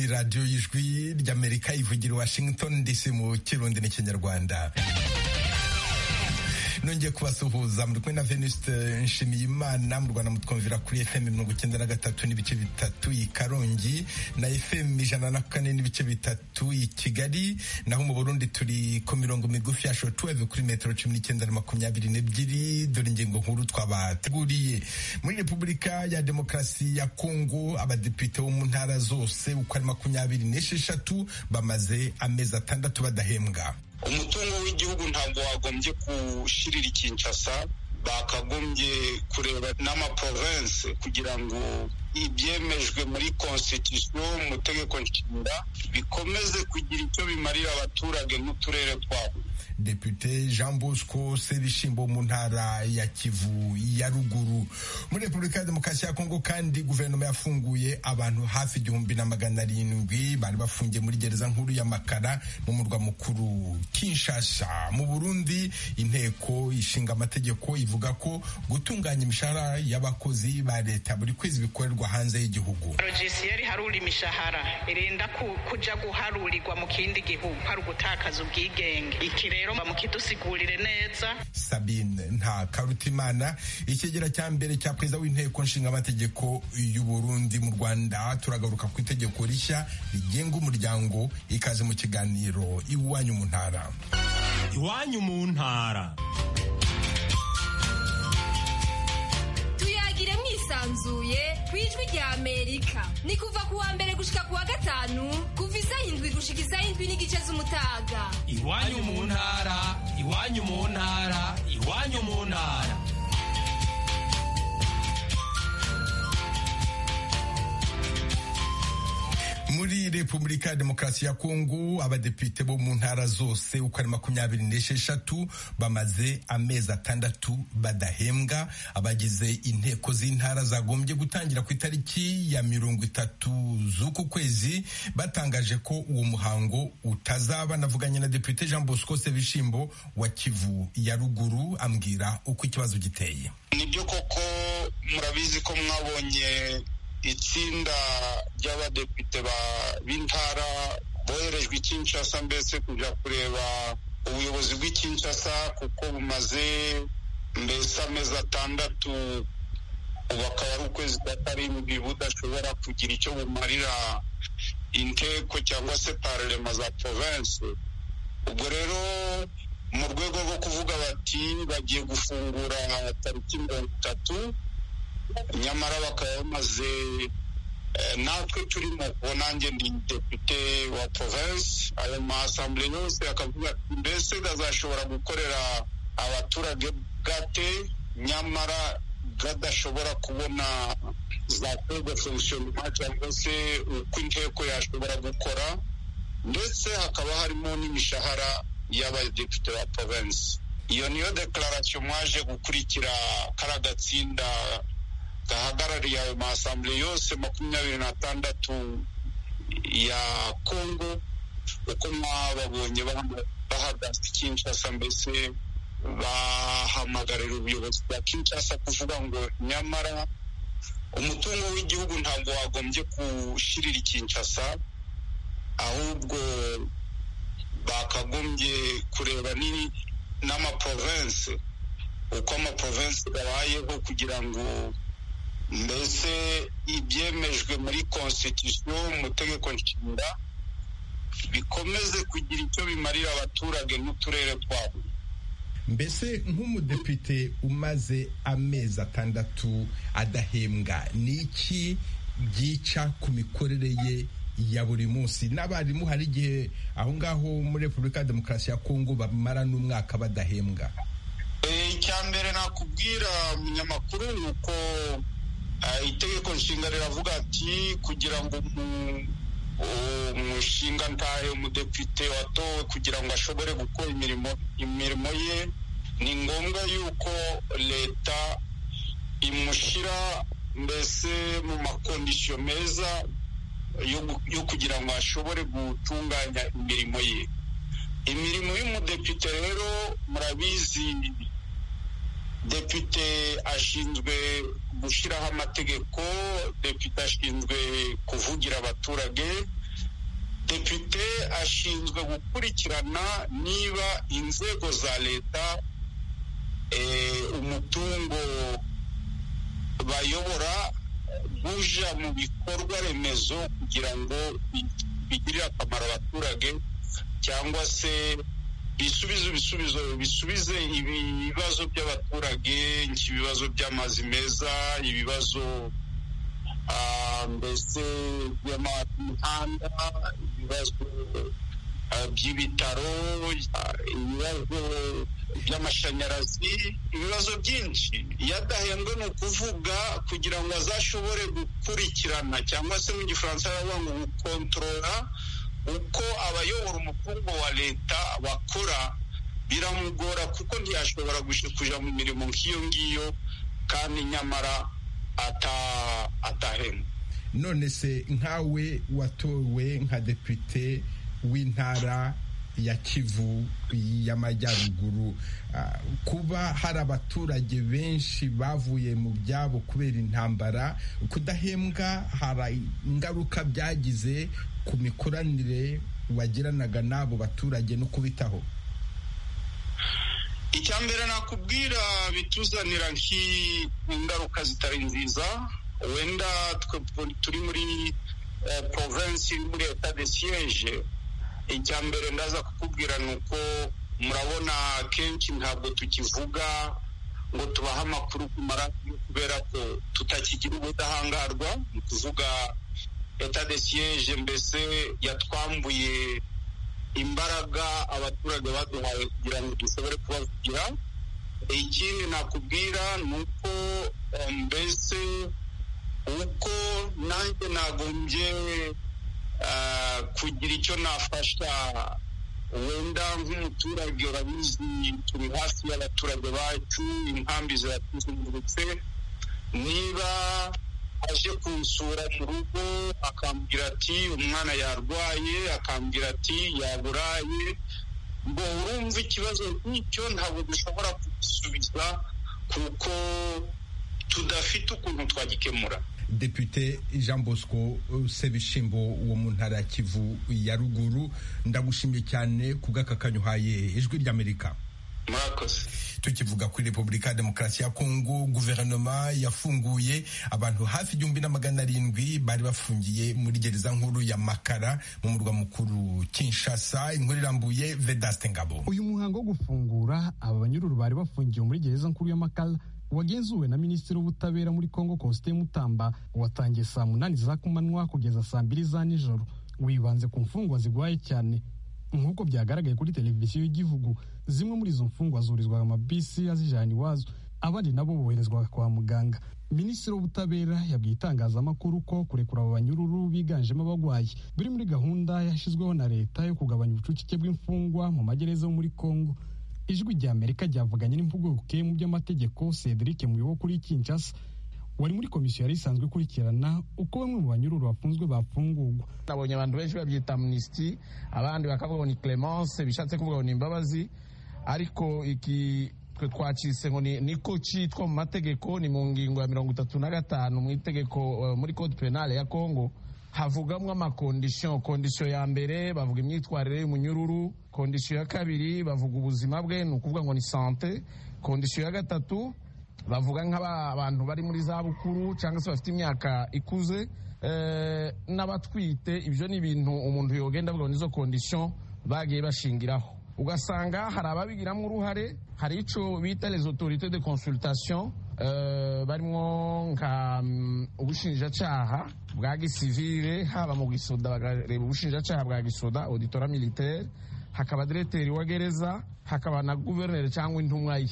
radiyo y'ijwi ry'amerika ivugira i washington dc mu kirundi n'ikinyarwanda nongeye kubasuhuza muri kumwe na venuste nshimiyimana mu rwanda mutwumvira kuri fm mirongo icyenda na gatatu n'ibice bitatu i karongi na fm ijana na kane n'ibice bitatu i kigali naho mu burundi turi ku mirongo migufi ya shotuweve kuri metero cumi n'icyenda na makumyabiri n'ebyiri dore ingingo nkuru twabateguriye muri repubulika ya demokarasi ya kongo abadepite bo mu ntara zose uko ari makumyabiri n'esheshatu bamaze amezi atandatu badahembwa umutungo w'igihugu ntabwo wagombye gushirira ikinshasa bakagombye kureba n'amaprovensi kugira ngo ibyemejwe muri constitution mu tegeko nshinga bikomeze kugira icyo bimarira abaturage n'uturere twabo Depute Jean Bosco Sebishimbo mu ntara ya Kivu ya ruguru muri Repubulika ya Demokarasi ya Kongo kandi guverinoma yafunguye abantu hafi igihumbi na magana arindwi bari bafungiye muri gereza nkuru ya Makara mu murwa mukuru Kinshasa mu Burundi inteko ishinga amategeko ivuga ko gutunganya imishahara y'abakozi ba leta buri kwezi bikorerwa hanze y'igihugu Rojisiyeri harura imishahara irenda kuja guharurirwa mu kindi gihugu hari ugutakaza ubwigenge iki rero bamukidusigurire neza Sabine nta karutimana ikigera cya mbere cya perezida w'inteko nshinga amategeko y'u Burundi mu Rwanda turagaruka ku itegeko rishya rigenga umuryango ikaze mu kiganiro iwanyu mu ntara iwanyu mu ntara tuyagire mwisanzuye ku ijwi rya amerika ni kuva ku wa mbere gushika ku wa gatanu kuva isa indwi gushika isa indwi n'igice z'umutaga iwanyu mu ntara iwanyu mu ntara iwanyu mu ntara muri repubulika ya demokarasi ya kongo abadepite bo mu ntara zose uko ari makumyabiri n'esheshatu bamaze amezi atandatu badahembwa abagize inteko z'intara zagombye gutangira ku itariki ya mirongo itatu z'uku kwezi batangaje ko uwo muhango utazaba navuganye na depute jean bosco sebishimbo wa kivu ya ruguru ambwira uko ikibazo giteye nibyo koko murabizi ko mwabonye itsinda ry'abadepite b'intara boherejwe i Kinshasa mbese kujya kureba ubuyobozi bw'i Kinshasa kuko bumaze mbese amezi atandatu ubu akaba ari ukwezi kwa karindwi budashobora kugira icyo bumarira inteko cyangwa se pararema za province ubwo rero mu rwego rwo kuvuga bati bagiye gufungura tariki mirongo itatu nyamara bakaba bamaze natwe turimo ubu nanjye ndi depite wa province ayo masamble yose akavuga mbese gazashobora gukorera abaturage gate nyamara gadashobora kubona za kode fonctionnement cyangwa se uko inteko yashobora gukora ndetse hakaba harimo n'imishahara y'abadepite ba province iyo niyo declaration mwaje gukurikira kara gatsinda gahagarariye ayo masambure yose makumyabiri n'atandatu ya kongo uko mwababonye bahagaze kinshasa mbese bahamagarira ubuyobozi bwa kinshasa kuvuga ngo nyamara umutungo w'igihugu ntabwo wagombye gushirira kinshasa ahubwo bakagombye kureba n'amaprovensi uko amaprovensi gabayeho kugira ngo mbese ibyemejwe muri constitution mu tegeko nshinga bikomeze kugira icyo bimarira abaturage n'uturere twabo mbese nk'umudepite umaze amezi atandatu adahembwa ni iki byica ku mikorere ye ya buri munsi n'abarimu hari igihe aho ngaho muri repubulika ya demokarasi ya kongo bamara n'umwaka badahembwa icya mbere nakubwira umunyamakuru ni uko itegeko nshinga riravuga ati kugira ngo umushinga ntahe umudepite watowe kugira ngo ashobore gukora imirimo imirimo ye ni ngombwa yuko leta imushyira mbese mu makondisiyo meza yo kugira ngo ashobore gutunganya imirimo ye imirimo y'umudepite rero murabizi depite ashinzwe gushyiraho amategeko depite ashinzwe kuvugira abaturage depite ashinzwe gukurikirana niba inzego za leta umutungo bayobora buja mu bikorwa remezo kugira ngo bigirire akamaro abaturage cyangwa se bisubize ibisubizo bisubize ibibazo by'abaturage nk'ibibazo by'amazi meza ibibazo mbese by'amahanda ibibazo by'ibitaro ibibazo by'amashanyarazi ibibazo byinshi iyo adahembwe ni ukuvuga kugira ngo azashobore gukurikirana cyangwa se mu gifaransa baravuga ngo gukontorora uko abayobora umutungo wa leta bakora biramugora kuko ntiyashobora kujya mu mirimo nk'iyo ngiyo kandi nyamara atahembwa none se nkawe watowe nka depite w'intara ya kivu y'amajyaruguru kuba hari abaturage benshi bavuye mu byabo kubera intambara kudahembwa hari ingaruka byagize ku mikoranire wagiranaga n'abo baturage no kubitaho icya mbere nakubwira bituzanira nk'ingaruka zitari nziza wenda turi muri provensi muri leta de siyeje icya mbere ndaza kukubwira ni uko murabona kenshi ntabwo tukivuga ngo tubahe amakuru ku maradiyo kubera ko tutakigira ubudahangarwa ni ukuvuga leta de siyeje mbese yatwambuye imbaraga abaturage baduhaye kugira ngo dushobore kubavugira ikindi nakubwira ni uko mbese uko nanjye nagombye kugira icyo nafasha wenda nk'umuturage urabizi turi hafi y'abaturage bacu inkambi ziratuzengurutse niba aje kunsura mu rugo akambwira ati umwana yarwaye akambwira ati yaburaye ngo urumva ikibazo nk'icyo ntabwo dushobora kugisubiza kuko tudafite ukuntu twagikemura depite jean bosco sebishimbo wo mu ntara ya kivu ya ruguru ndagushimye cyane ku bw'akakanyo uhaye ijwi ry'amerika murakoze tukivuga kuri repubulika ya demokarasi ya kongo guverinoma yafunguye abantu hafi igihumbi na magana arindwi bari bafungiye muri gereza nkuru ya makara mu murwa mukuru kinshasa inkuru irambuye vedaste ngabo uyu muhango wo gufungura aba banyururu bari bafungiwe muri gereza nkuru ya makara wagenzuwe na minisitiri w'ubutabera muri kongo kosite mutamba watangiye saa munani za kumanywa kugeza saa mbiri za nijoro wibanze ku mfungwa zirwaye cyane nk'uko byagaragaye kuri televiziyo y'igihugu zimwe muri izo mfungwa zurizwaga amabisi azijana iwazo abandi nabo boherezwaga kwa muganga minisitiri w'ubutabera yabwiye itangazamakuru ko kurekura aba banyururu biganjemo abagwayi biri muri gahunda yashyizweho na leta yo kugabanya ubucucike bw'imfungwa mu magereza yo muri kongo ijwi rya amerika ryavuganye n'impuguke mu by'amategeko cedric muyobo kuri kinshasa wari muri komisiyo yari isanzwe ikurikirana uko bamwe mu banyururu bafunzwe bafungurwa nabonye abantu benshi babyita amnisiti abandi bakavuga ngo ni clemence bishatse kuvuga ngo ni imbabazi ariko iki twe twacitse ngo niko cyitwa mu mategeko ni mu ngingo ya mirongo itatu na gatanu mu itegeko muri code penale ya congo havugamwo amakondisiyo kondisiyo ya mbere bavuga imyitwarire y'umunyururu kondisiyo ya kabiri bavuga ubuzima bwe ni ukuvuga ngo ni sante kondisiyo ya gatatu bavuga nk'abantu bari muri za bukuru cyangwa se bafite imyaka ikuze n'abatwite ibyo ni ibintu umuntu yogenda avuga ngo nizo kondisiyo bagiye bashingiraho ugasanga hari ababigiramo uruhare hari icyo bita les autorités de consultation barimo nka ubushinjacyaha bwa gisivire haba mu gisoda bakareba ubushinjacyaha bwa gisoda auditora militaire hakaba direteri wa gereza hakaba na guverineri cyangwa intumwa ye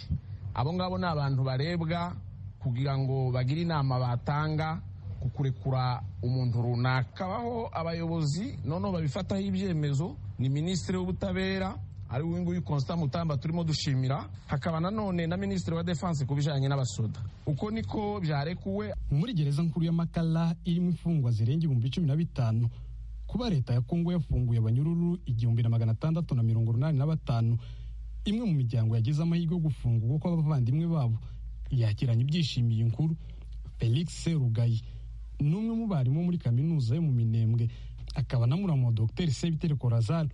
abo ngabo ni abantu barebwa kugira ngo bagire inama batanga ku kurekura umuntu runaka hakabaho abayobozi noneho babifataho ibyemezo ni minisitiri w'ubutabera ari uyu nguyu constant mutamba turimo dushimira hakaba nanone na minisitiri wa defense ku bijyanye n'abasoda uko niko byarekuwe muri gereza nkuru ya makara irimo imfungwa zirenga ibihumbi cumi na bitanu kuba leta ya kongo yafunguye abanyururu igihumbi na magana atandatu na mirongo inani na batanu imwe mu miryango yagize amahirwe yo gufungurwa kw'abavandimwe babo yakiranye ibyishimiye inkuru felix rugayi ni umwe mu barimu muri kaminuza yo mu minembwe akaba na muramu wa dogiteri sebiteri korazari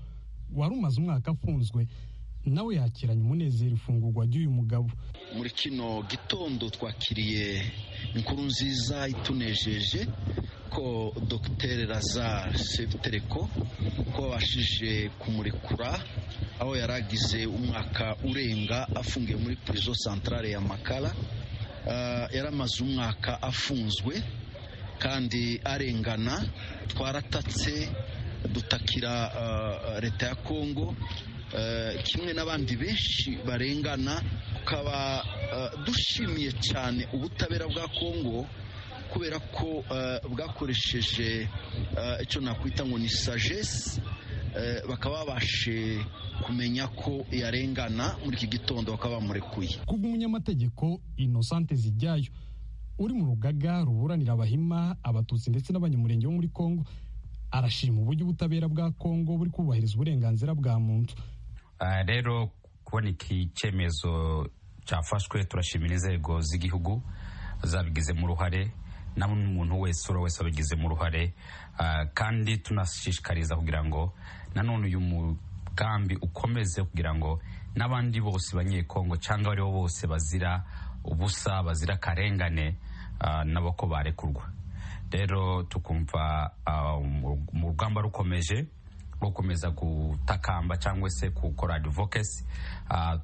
wari umaze umwaka afunzwe nawe yakiranye umunezero ifungurwa ry'uyu mugabo muri kino gitondo twakiriye inkuru nziza itunejeje ko dogiteri lazare sevitereko ko babashije kumurekura aho yari agize umwaka urenga afungiye muri purizo santarare ya makara yari amaze umwaka afunzwe kandi arengana twaratatse dutakira leta ya kongo kimwe n'abandi benshi barengana tukaba dushimiye cyane ubutabera bwa kongo kubera ko bwakoresheje icyo nakwita ngo ni sagesse bakaba babashe kumenya ko yarengana muri iki gitondo bakaba bamurekuye kubw'umunyamategeko inosante zijyayo uri mu rugaga ruburanira abahima abatutsi ndetse n'abanyamurenge bo muri kongo arashima uburyo ubutabera bwa kongo buri kubahiriza uburenganzira bwa muntu rero kubona iki cyemezo cyafashwe turashimira inzego z'igihugu zabigizemo uruhare na n'umuntu wese uri wese wabigizemo uruhare kandi tunashishikariza kugira ngo nanone uyu mugambi ukomeze kugira ngo n'abandi bose banyekongo cyangwa aribo bose bazira ubusa bazira akarengane nabo ko barekurwa rero tukumva mu rugamba rukomeje rwo gukomeza gutakamba cyangwa se gukora advokesi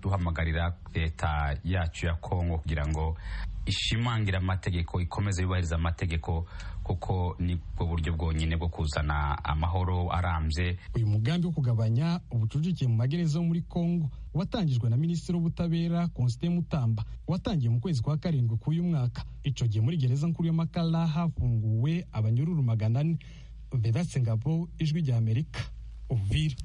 duhamagarira leta yacu ya kongo kugira ngo ishimangira amategeko ikomeze yubahiriza amategeko kuko nibwo buryo bwonyine bwo kuzana amahoro arambye uyu mugambi wo kugabanya ubucucike mu magereza muri kongo watangijwe na minisitiri w'ubutabera konsite mutamba watangiye mu kwezi kwa karindwi k'uyu mwaka icyo gihe muri gereza nkuru y'amakara hafunguwe abanyururu magana ane vedatse ngabo ijwi ry'amerika uvira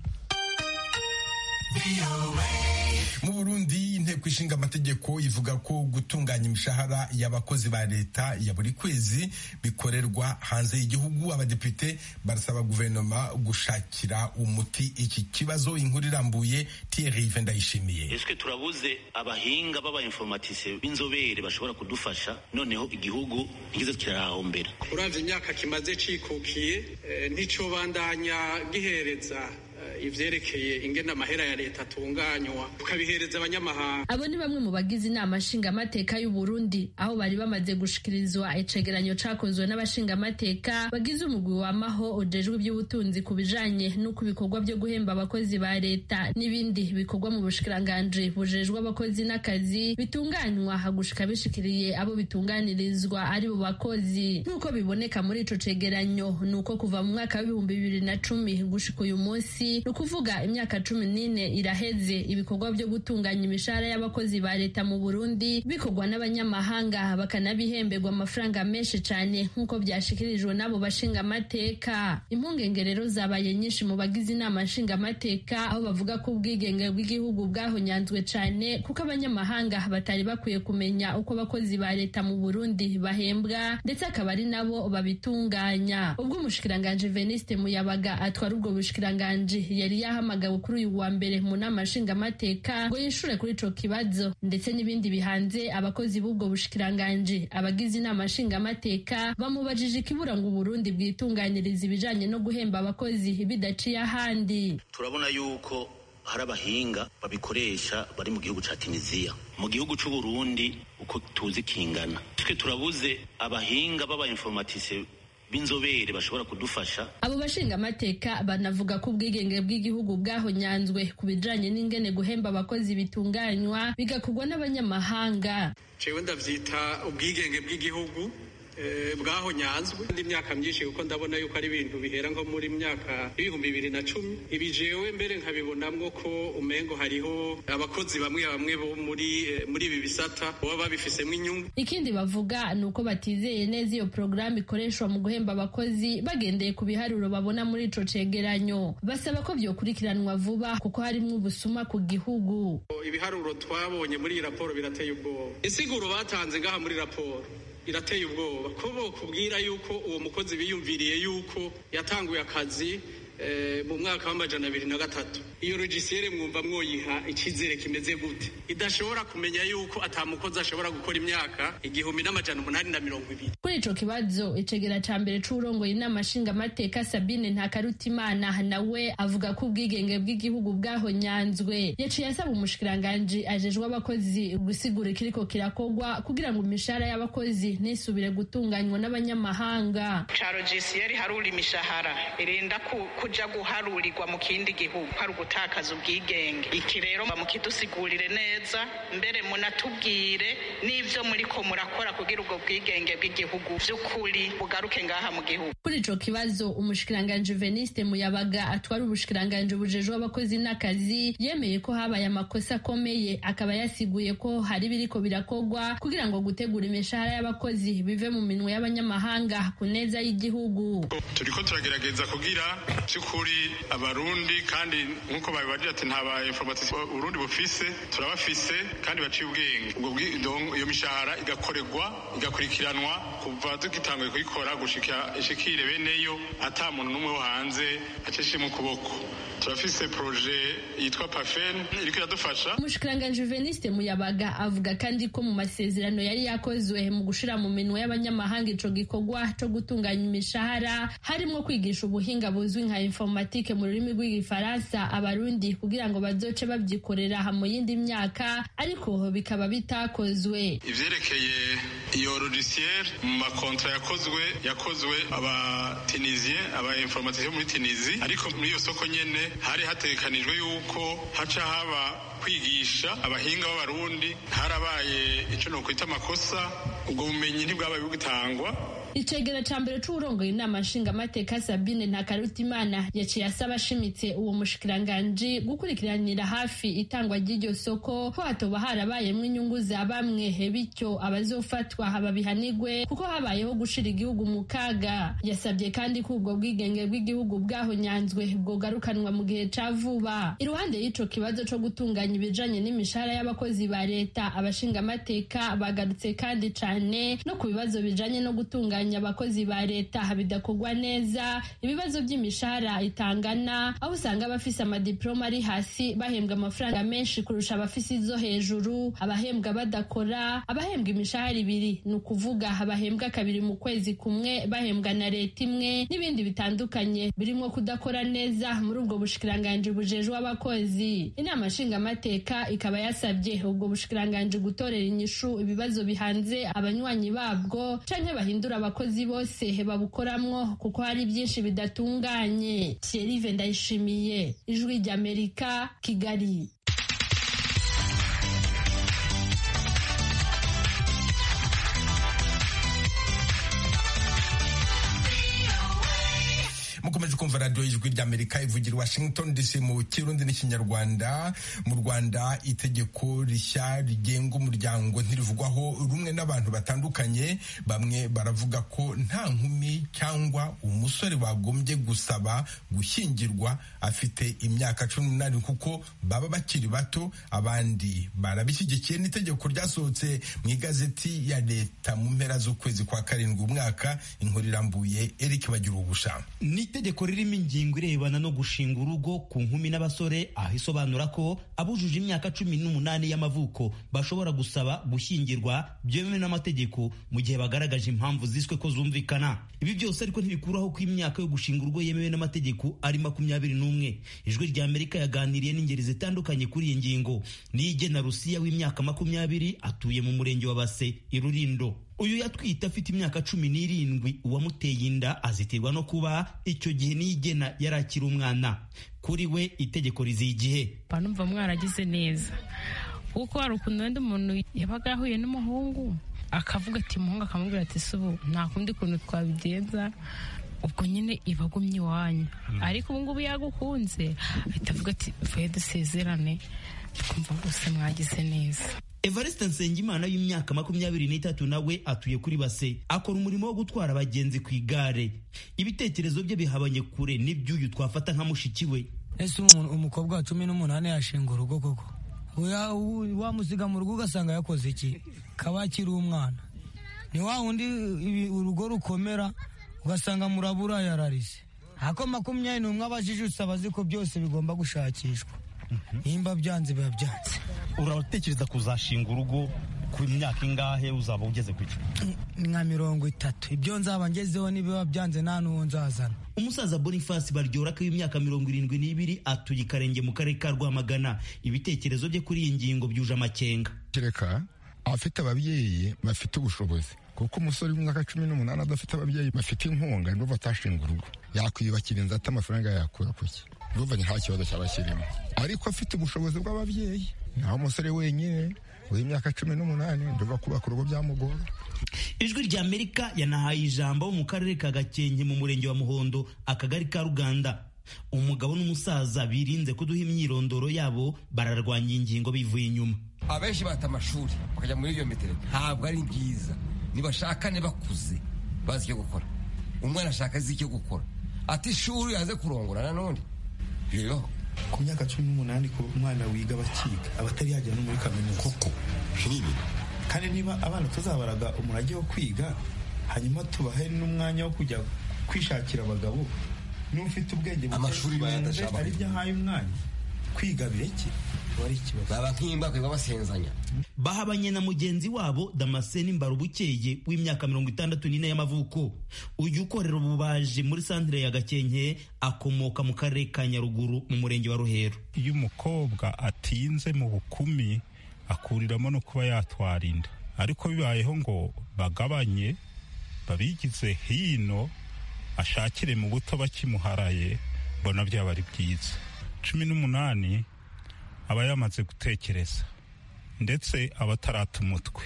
mu burundi inteko ishinga amategeko ivuga ko gutunganya imishahara y'abakozi ba leta ya buri kwezi bikorerwa hanze y'igihugu abadepite barasaba guverinoma gushakira umuti iki kibazo inkuru irambuye tiyeri ive ndayishimiye ese turabuze abahinga b'abainformatise b'inzobere bashobora kudufasha noneho igihugu ntigeze kirahombera uravye imyaka kimaze cikukiye nticobandanya gihereza ivyerekeye ingene amahera ya leta atunganywa tukabihereza abanyamahanga abo ni bamwe mu bagize inama nshingamateka y'uburundi aho bari bamaze gushikirizwa icegeranyo cakozwe n'abashingamateka bagize umugwi wamaho ujejwe iby'ubutunzi ku bijanye n'uko ibikorwa byo guhemba abakozi ba leta n'ibindi bikorwa mu bushikiranganji bujejwe abakozi n'akazi bitunganywa hagushika bishikiriye abo bitunganirizwa ari bo bakozi nk'uko biboneka muri ico cegeranyo ni uko kuva mu mwaka w'ibihumbi bibiri na cumi gushika uyu munsi ni ukuvuga imyaka cumi n'ine iraheze ibikorwa byo gutunganya imishahara y'abakozi ba leta mu burundi bikorwa n'abanyamahanga bakanabihemberwa amafaranga menshi cyane nk'uko byashikirijwe n'abo bashingamateka impungenge rero zabaye nyinshi mu bagize inama nshingamateka aho bavuga ko ubwigenge bw'igihugu bwahonyanzwe cyane kuko abanyamahanga batari bakwiye kumenya uko abakozi ba leta mu burundi bahembwa ndetse akaba ari nabo babitunganya ubwo umushikiranganji veniste muyabaga atwara ubwo bushikiranganji yari yahamagawe kuri uyu wa mbere mu nama nshingamateka ngo yishure kuri ico kibazo ndetse n'ibindi bihanze abakozi b'ubwo bushikiranganji abagize inama nshingamateka bamubajije ikibura ngo uburundi bwitunganiriza ibijanye no guhemba abakozi bidaciye ahandi turabona yuko hari abahinga babikoresha bari mu gihugu ca tunisiya mu gihugu c'uburundi uko tuzi kingana twe turabuze abahinga b'abainformatise b'inzobere bashobora kudufasha abo bashingamateka banavuga ko ubwigenge bw'igihugu bwahonyanzwe ku bijanye n'ingene guhemba abakozi bitunganywa bigakorwa n'abanyamahanga jewe ndavyita ubwigenge bw'igihugu bwahonyanzwe indi myaka myinshi kuko ndabona yuko ari ibintu bihera nko muri myaka ibihumbi bibiri na cumi ibi jewe mbere nkabibonamwo ko umengo hariho abakozi bamwe bamwe bo muri muri ibi bisata baba babifisemo inyungu ikindi bavuga ni uko batizeye neza iyo porogaramu ikoreshwa mu guhemba abakozi bagendeye ku biharuro babona muri ico cegeranyo basaba ko vyokurikiranwa vuba kuko harimwo ubusuma ku gihugu ibiharuro twabonye muri iyi raporo birateye ubwoba insiguro batanze ngaha muri raporo irateye ubwoba ko bokubwira yuko uwo mukozi biyumviriye yuko yatanguye akazi mu mwaka w'amajana abiri na gatatu iyo rogisiyere mwumva mwoyiha icyizere kimeze gute idashobora kumenya yuko atamukozi ashobora gukora imyaka igihumbi n'amajana umunani na mirongo ibiri kuri ico kibazo icegera ca mbere c'uwurongoye inama nshingamateka sabine ntakarutimana nawe avuga ko ubwigenge bw'igihugu bwahonyanzwe yaciye asaba umushikiranganji ajejwe abakozi gusigura ikiriko kirakogwa kugira ngo imishahara y'abakozi nisubire gutunganywa n'abanyamahanga ca rogisiyeri harura imishahara irenda ku- kuja guharurirwa mu kindi gihugu hari ugutakaza ubwigenge iki rero mukidusigurire neza mbere munatubwire n'ivyo muriko murakora kugira ubwo bwigenge bw'igihugu vy'ukuri bugaruke ngaha mu gihugu kuri ico kibazo umushikiranganji veniste muyabaga atwara ubushikiranganji bujejwe abakozi n'akazi yemeye ko habaye amakosa akomeye akaba yasiguye ko hari ibiriko birakogwa kugira ngo gutegura imishahara y'abakozi bive mu minwe y'abanyamahanga ku neza y'igihugu turiko turagerageza kugira by'ukuri abarundi kandi nk'uko babibarira ati nta ba informatisi urundi bufise turabafise kandi baciye ubwenge ubwo bwi- donc iyo mishahara igakorerwa igakurikiranwa kuva tugitanguye kuyikora gushika ishikire beneyo ata muntu n'umwe wo hanze acishimwe ukuboko turafise proje yitwa pafen iriko iradufasha umushikiranganji veniste muyabaga avuga kandi ko mu masezerano yari yakozwe mu gushira mu minwe y'abanyamahanga ico gikorwa co gutunganya imishahara harimwo kwigisha ubuhinga buzwi nka informatike mu rurimi rw'igifaransa abarundi kugira ngo bazoce babyikorera mu yindi myaka ariko bikaba bitakozwe ivyerekeye iyo logiciel mu makontra yakozwe yakozwe abatunisien abainformatisiyo muri tunisi ariko muri iyo soko nyene hari hategekanijwe yuko haca haba kwigisha abahinga b'abarundi harabaye ico nokwita amakosa ubwo bumenyi ntibwabaye bugitangwa icegera ca mbere c'uwurongoye inama nshingamateka sabine ntakarutimana yaciye asaba ashimitse uwo mushikiranganji gukurikiranira hafi itangwa ry'iryo soko ko hatoba harabayemwo inyungu za bamwe bityo abazofatwa babihanigwe kuko habayeho gushira igihugu mu kaga yasabye kandi ko ubwo bwigenge bw'igihugu bwahonyanzwe bwogarukanwa mu gihe ca vuba iruhande y'ico kibazo co gutunganya ibijanye n'imishahara y'abakozi ba leta abashingamateka bagarutse kandi cane no ku bibazo bijanye no gutunganya abakozi ba leta bidakorwa neza ibibazo by'imishahara itangana aho usanga abafise amadiploma ari hasi bahembwa amafaranga menshi kurusha abafise izo hejuru abahembwa badakora abahembwa imishahara ibiri ni ukuvuga abahembwa kabiri mu kwezi kumwe bahembwa na leta imwe n'ibindi bitandukanye birimo kudakora neza muri ubwo bushikiranganji bujejwe abakozi inama nshingamateka ikaba yasabye ubwo bushikiranganji gutorera inyishu ibibazo bihanze abanywanyi babwo canke bahindura abakozi bose babukoramwo kuko hari byinshi bidatunganye Thierry Vendayishimiye ijwi ry'Amerika Kigali mukomeje kumva radiyo y'ijwi ry'amerika ivugira i washington dc mu kirundi n'ikinyarwanda mu rwanda itegeko rishya rigenga umuryango ntirivugwaho rumwe n'abantu batandukanye bamwe baravuga ko nta nkumi cyangwa umusore bagombye gusaba gushyingirwa afite imyaka cumi n'umunani kuko baba bakiri bato abandi barabishyigikiye n'itegeko ryasohotse mu igazeti ya leta mu mpera z'ukwezi kwa karindwi umwaka inkuru irambuye eric bagira ubushamu ni itegeko ririmo ingingo irebana no gushinga urugo ku nkumi n'abasore aho isobanura ko abujuje imyaka cumi n'umunani y'amavuko bashobora gusaba gushyingirwa byemewe n'amategeko mu gihe bagaragaje impamvu ziswe ko zumvikana ibi byose ariko ntibikuraho ko imyaka yo gushinga urugo yemewe n'amategeko ari makumyabiri n'umwe ijwi rya amerika yaganiriye n'ingeri zitandukanye kuri iyi ngingo niyo igena rusiya w'imyaka makumyabiri atuye mu murenge wa base i rurindo uyu yatwite afite imyaka cumi n'irindwi uwamuteye inda azitirwa no kuba icyo gihe niyigena yari akiri umwana kuri we itegeko riziye igihe banumva mwaragize neza kuko hari ukuntu wenda umuntu yabaga yahuye n'umuhungu akavuga ati umuhungu akamubwira ati si ubu nta kundi kuntu twabigenza ubwo nyine iba agumye iwanyu ariko ubu ngubu yagukunze ahita avuga ati vuye dusezerane twumva rwose mwagize neza evariste nsengimana y'imyaka makumyabiri n'itatu nawe atuye kuri base akora umurimo wo gutwara abagenzi ku igare ibitekerezo bye bihabanye kure n'iby'uyu twafata nka mushiki we ese umuntu umukobwa wa cumi n'umunani yashinga urugo koko Oya, u- wamusiga mu rugo ugasanga yakoze iki kaba akiri umwana ni wa wundi ibi- urugo rukomera ugasanga muraburayararise ako makumyabiri n'umwe abajijutse abazi ko byose bigomba gushakishwa nimba byanze biba byanze uratekereza kuzashinga urugo ku myaka ingahe uzaba ugeze ku icumi ni nka mirongo itatu ibyo nzaba ngezeho nibiba byanze nta n'uwo nzazana umusaza boniface baryorak w'imyaka mirongo irindwi n'ibiri atuye ikarenge mu karere ka rwamagana ibitekerezo bye kuri iyi ngingo byuje amakenga kereka abafite ababyeyi bafite ubushobozi kuko umusore w'imyaka cumi n'umunani adafite ababyeyi bafite inkunga n'ubu atashinga urugo yakwiyubakira inzu ati amafaranga yakura ku cye ruvanye nta kibazo cyaba kirimo ariko afite ubushobozi bw'ababyeyi naho umusore wenyine w'imyaka cumi n'umunani nduba kubaka urugo byamugora ijwi rya amerika yanahaye ijambo mu karere ka gakenke mu murenge wa muhondo akagari ka ruganda umugabo n'umusaza birinze kuduha imyirondoro yabo bararwanya iyi ngingo bivuye inyuma abenshi bata amashuri bakajya muri iyo metero ntabwo ari byiza nibashakane bakuze bazi icyo gukora umwana ashaka azi icyo gukora ati ishuri yaze kurongora nanone bibaho ku myaka cumi n'umunani ku mwana wiga bakiga aba atari yagera no muri kaminuza koko kandi niba abana tuzabaraga umurage wo kwiga hanyuma tubahe n'umwanya wo kujya kwishakira abagabo n'ufite ubwenge Amashuri bayadasha ari byo ahaye umwanya kwiga bireke baba nk'imba bakaba basenzanya bahabanye na mugenzi wabo damascene mbarubukeye w'imyaka mirongo itandatu n'ine y'amavuko uyu ukorera ububaji muri santire ya gakenke akomoka mu karere ka nyaruguru mu murenge wa ruhero iyo umukobwa atinze mu bukumi akuriramo no kuba yatwara inda ariko bibayeho ngo bagabanye babigize hino ashakire mu buto bakimuharaye mbona byaba ari byiza cumi n'umunani aba yamaze gutekereza ndetse aba atarata umutwe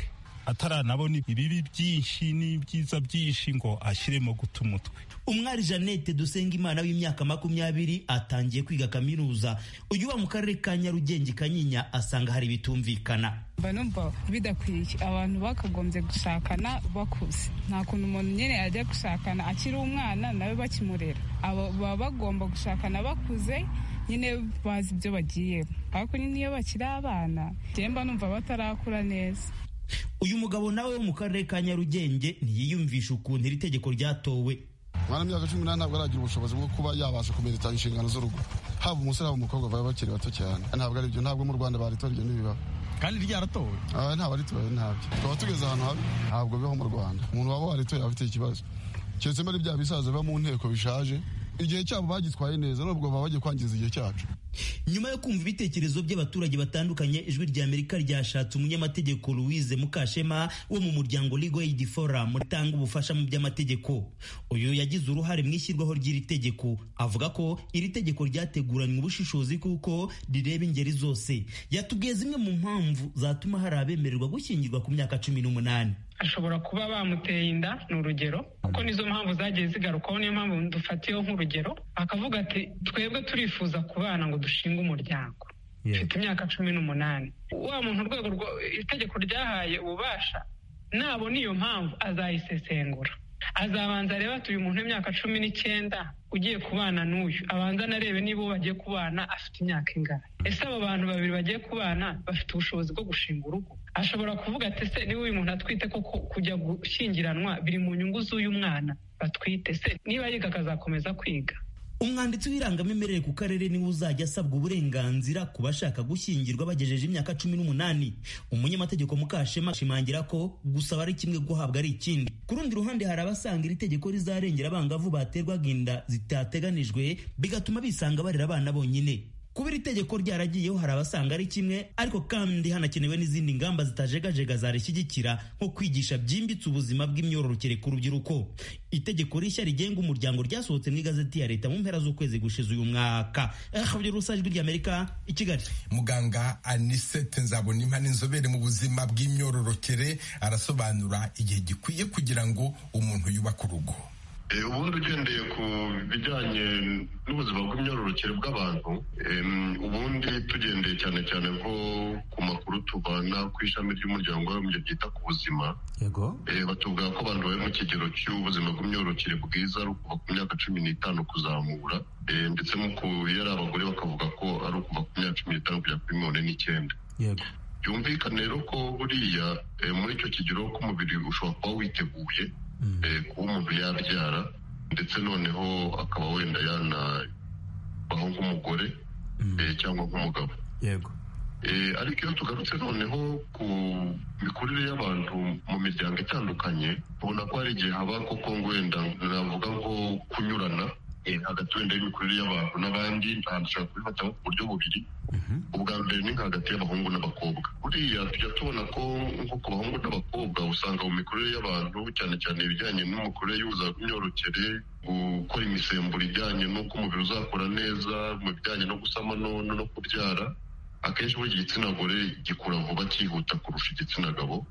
ataranabona ibibi byinshi n'ibyiza byinshi ngo ashyiremo guta umutwe umwari jeannette dusengimana w'imyaka makumyabiri atangiye kwiga kaminuza uyu wa mu karere ka nyarugenge kanyinya asanga hari ibitumvikana mba numva bidakwiye abantu bakagombye gushakana bakuze nta kuntu umuntu nyine yajya gushakana akiri umwana nawe bakimurera aba baba bagomba gushakana bakuze nyine bazi ibyo bagiyemo ariko nyine iyo bakiri abana mba numva batarakura neza uyu mugabo nawe wo mu karere ka nyarugenge ntiyiyumvisha ukuntu iri tegeko ryatowe umwana w'imyaka cumi n'umunani ntabwo aragira ubushobozi bwo kuba yabasha kumerita inshingano z'urugo haba umusore haba umukobwa baba bakiri bato cyane ntabwo ari byo ntabwo mu rwanda baritora ibyo ntibibaba kandi ryaratowe ntabwo aritoye ntabyo tukaba tugeze ahantu habi ntabwo bibaho mu rwanda umuntu waba waritoye aba afite ikibazo keretse muri bya bisaza biba mu nteko bishaje igihe cyabo bagitwaye neza nubwo baba bagiye kwangiza igihe cyacu nyuma yo kumva ibitekerezo by'abaturage batandukanye ijwi rya amerika ryashatse umunyamategeko louise mukashema wo mu muryango legal aid forum ritanga ubufasha mu by'amategeko uyu yagize uruhare mu ishyirwaho ry'iri tegeko avuga ko iri tegeko ryateguranywe ubushishozi kuko rireba ingeri zose yatubwiye zimwe mu mpamvu zatuma hari abemererwa gushyingirwa ku myaka cumi n'umunani ashobora kuba bamuteye inda ni urugero kuko nizo mpamvu zagiye zigarukaho niyo mpamvu dufatiyeho nk'urugero akavuga ati twebwe turifuza kubana ngo dushinge umuryango mfite imyaka cumi n'umunani wa muntu urwego itegeko ryahaye ububasha nabona iyo mpamvu azayisesengura azabanza arebe ati uyu muntu w'imyaka cumi n'icyenda ugiye kubana n'uyu abanza anarebe niba uwo bagiye kubana afite imyaka ingana ese abo bantu babiri bagiye kubana bafite ubushobozi bwo gushinga urugo ashobora kuvuga ati ese niba uyu muntu atwite koko kujya gushyingiranwa biri mu nyungu z'uyu mwana batwite se niba yiga akazakomeza kwiga umwanditsi w'irangamimerere ku karere niwe uzajya asabwa uburenganzira ku bashaka gushyingirwa bagejeje imyaka cumi n'umunani umunyamategeko mukashema ashimangira ko gusaba ari kimwe guhabwa ari ikindi ku rundi ruhande hari abasanga iri tegeko rizarengera abangavu baterwaga inda zitateganijwe bigatuma bisanga barera abana bonyine kuba iri tegeko ryaragiyeho hari abasanga ari kimwe ariko kandi hanakenewe n'izindi ngamba zitajegajega zarishyigikira nko kwigisha byimbitse ubuzima bw'imyororokere ku rubyiruko itegeko rishya rigenga umuryango ryasohotse mu igazeti ya leta mu mpera z'ukwezi gushize uyu mwaka habyo rusajwi ry'amerika i kigali muganga anisete nzabonimana inzobere mu buzima bw'imyororokere arasobanura igihe gikwiye kugira ngo umuntu yubake urugo ubundi ugendeye ku bijyanye n'ubuzima bw'imyororokere bw'abantu ubundi tugendeye cyane cyane nko ku makuru tubana ku ishami ry'umuryango w'abibumbye ryita ku buzima batubwira ko abantu bari mu kigero cy'ubuzima bw'imyororokere bwiza ari ukuva ku myaka cumi n'itanu kuzamura ndetse iyo ari abagore bakavuga ko ari ukuva ku myaka cumi n'itanu kugera kuri mirongo ine n'icyenda byumvikane rero ko buriya muri icyo kigero k'umubiri ushobora kuba witeguye kuba umuntu yabyara ndetse noneho akaba wenda yanabaho nk'umugore eh, cyangwa nk'umugabo yego Eh, ariko iyo tugarutse noneho ku mikurire y'abantu mu miryango itandukanye ubona ko hari igihe haba koko ngo wenda navuga ngo kunyurana eh, hagati wenda y'imikurire y'abantu n'abandi ntashobora kubifata nko ku buryo bubiri ubwa mbere ni hagati y'abahungu n'abakobwa buriya tujya tubona ko nko ku bahungu n'abakobwa usanga mu mikurire y'abantu cyane cyane ibijyanye n'imikurire y'ubuzima bw'imyororokere gukora imisemburo ijyanye n'uko umubiri uzakora neza mu bijyanye no gusama no- no no kubyara akenshi buriya igitsina gore gikura vuba cyihuta kurusha igitsina gabo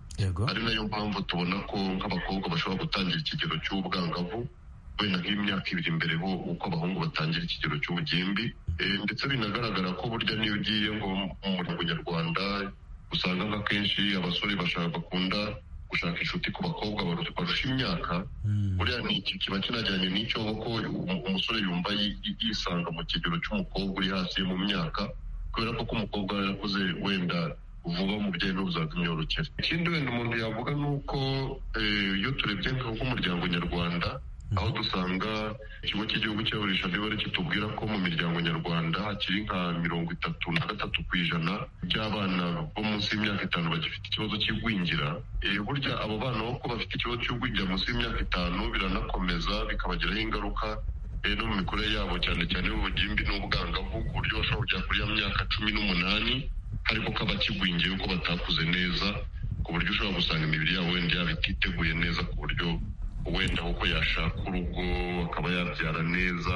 ari nayo mpamvu tubona ko nk'abakobwa bashobora gutangira ikigero cy'ubwangavu wenda nk'imyaka ibiri imbere ho uko abahungu batangira ikigero cy'ubugimbi Eh, ndetse binagaragara ko burya n'iyo ugiye ngo mu muryango nyarwanda usanga nk'akenshi abasore bashaka bakunda gushaka inshuti ku bakobwa baru- barusha imyaka buriya ni iki- kiba kinajyanye n'icyo ko um- umusore yumva yi- yi- yisanga mu kigero cy'umukobwa uri hasi mu myaka kubera ko ko umukobwa yarakuze wenda vuba mu bijyanye n'ubuzima bw'imyororokere ikindi wenda umuntu yavuga ni uko eh, iyo turebye nka- nk'umuryango nyarwanda aho dusanga ikigo cy'igihugu cyaburisha imibare kitubwira ko mu miryango nyarwanda hakiri nka mirongo itatu na gatatu ku ijana by'abana bo munsi y'imyaka itanu bagifite ikibazo cy'igwingira Eh, burya abo bana bo ko bafite ikibazo cy'ugwingira munsi y'imyaka itanu biranakomeza bikabagiraho ingaruka eh, no mu mikorere yabo cyane cyane y'ubugimbi n'ubwangavu ku buryo bashobora kujya kuri ya myaka cumi n'umunani ariko ko abakigwingiye ko batakuze neza ku buryo ushobora gusanga imibiri yabo wenda yaba ititeguye neza ku buryo wenda kuko yashaka urugo akaba yabyara neza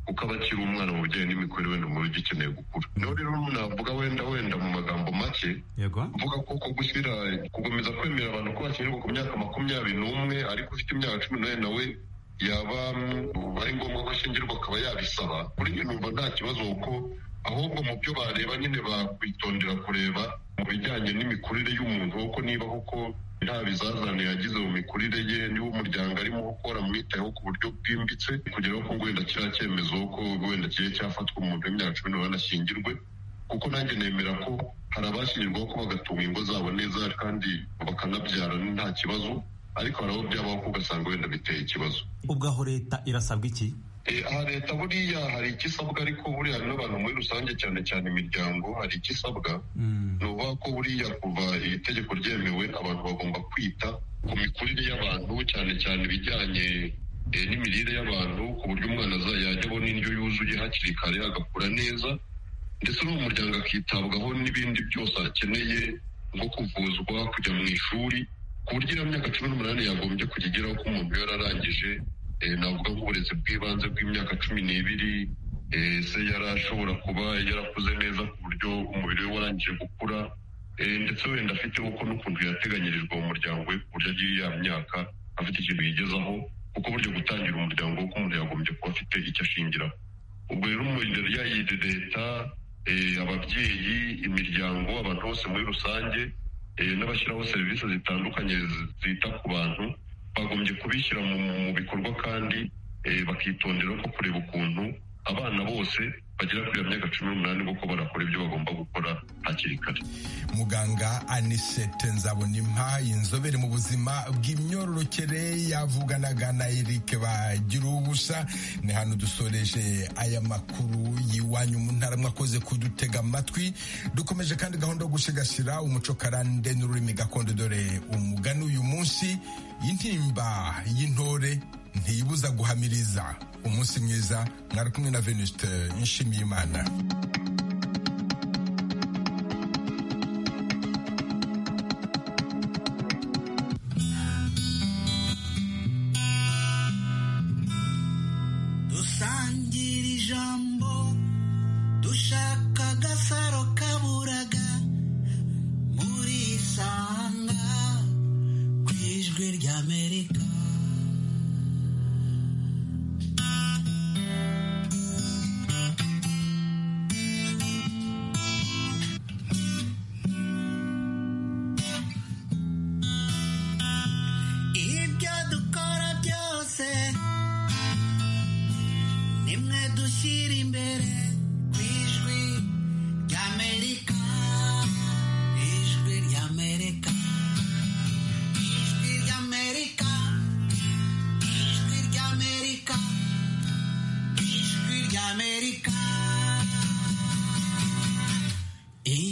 kuko aba akiri umwana mu bijyanye n'imikorere wenda umubiri ugikeneye gukura niho rero navuga wenda wenda mu magambo make yego mvuga ko ko gushyira gukomeza kwemera abantu ko bakenerwa ku myaka makumyabiri n'umwe ariko ufite imyaka cumi n'umunani nawe yaba mm, ari ngombwa ko ashingirwa akaba yabisaba kuri njye numva nta kibazo kuko ahubwo mu byo bareba nyine bakwitondera kureba mu bijyanye n'imikurire y'umuntu kuko niba koko nta bizazane yagize mu mikurire ye niba umuryango arimo gukora mwitayeho ku buryo bwimbitse kugeraho ko wenda kiriya cyemezo ko wenda kigiye cyafatwa umuntu w'imyaka cumi n'umunani ashyingirwe kuko nanjye nemera ko hari abashyingirwaho ko bagatunga ingo zabo neza kandi bakanabyara nta kibazo ariko hari abo byabaho ko ugasanga wenda biteye ikibazo ubwaho leta irasabwa iki Eh, aha leta buriya hari icyo isabwa ariko buriya n'abantu muri rusange cyane cyane imiryango hari icyo isabwa ni ukuvuga ko buriya kuva iri tegeko ryemewe abantu bagomba kwita ku mikurire y'abantu cyane cyane ibijyanye eh, n'imirire y'abantu ku buryo umwana aza- yajya abona indyo yuzuye hakiri kare agakura neza ndetse no mu muryango akitabwaho n'ibindi byose akeneye nko kuvuzwa kujya mu ishuri ku buryo iyo myaka cumi n'umunani yagombye kujya igeraho ko umuntu yararangije eh, navuga nk'uburezi bw'ibanze bw'imyaka cumi n'ibiri eh, se yari ashobora kuba yarakuze neza ku buryo umubiri we warangije gukura eh, ndetse wenda afite uko n'ukuntu yateganyirijwe mu muryango we ku buryo agiye ya myaka afite ikintu yigezaho kuko buryo gutangira umuryango wo umuntu yagombye kuba afite icyo ashingiraho ubwo rero mu imbere yayo leta eh, ababyeyi imiryango abantu bose muri rusange eh, n'abashyiraho serivisi zitandukanye zi- zita ku bantu bagombye kubishyira mu mu bikorwa kandi eh, bakitondera ko kureba ukuntu abana bose bagera kuri iyo myaka cumi n'umunani kuko barakora ibyo bagomba gukora hakiri kare muganga anisete nzabonimpa inzobere mu buzima bw'imyororokere yavuganaga na eric bagira ubusa ni hano dusoreje aya makuru y'iwanyu mu ntara mwakoze kudutega amatwi dukomeje kandi gahunda yo gusigasira umuco karande n'ururimi gakondo dore umugani uyu munsi intimba y'intore ntiyibuza guhamiriza umunsi mwiza mwari kumwe na venuste nshimiyimana dusangira ijambo dushaka agasaro kaburaga muri sanga ku ijwi ry'amerika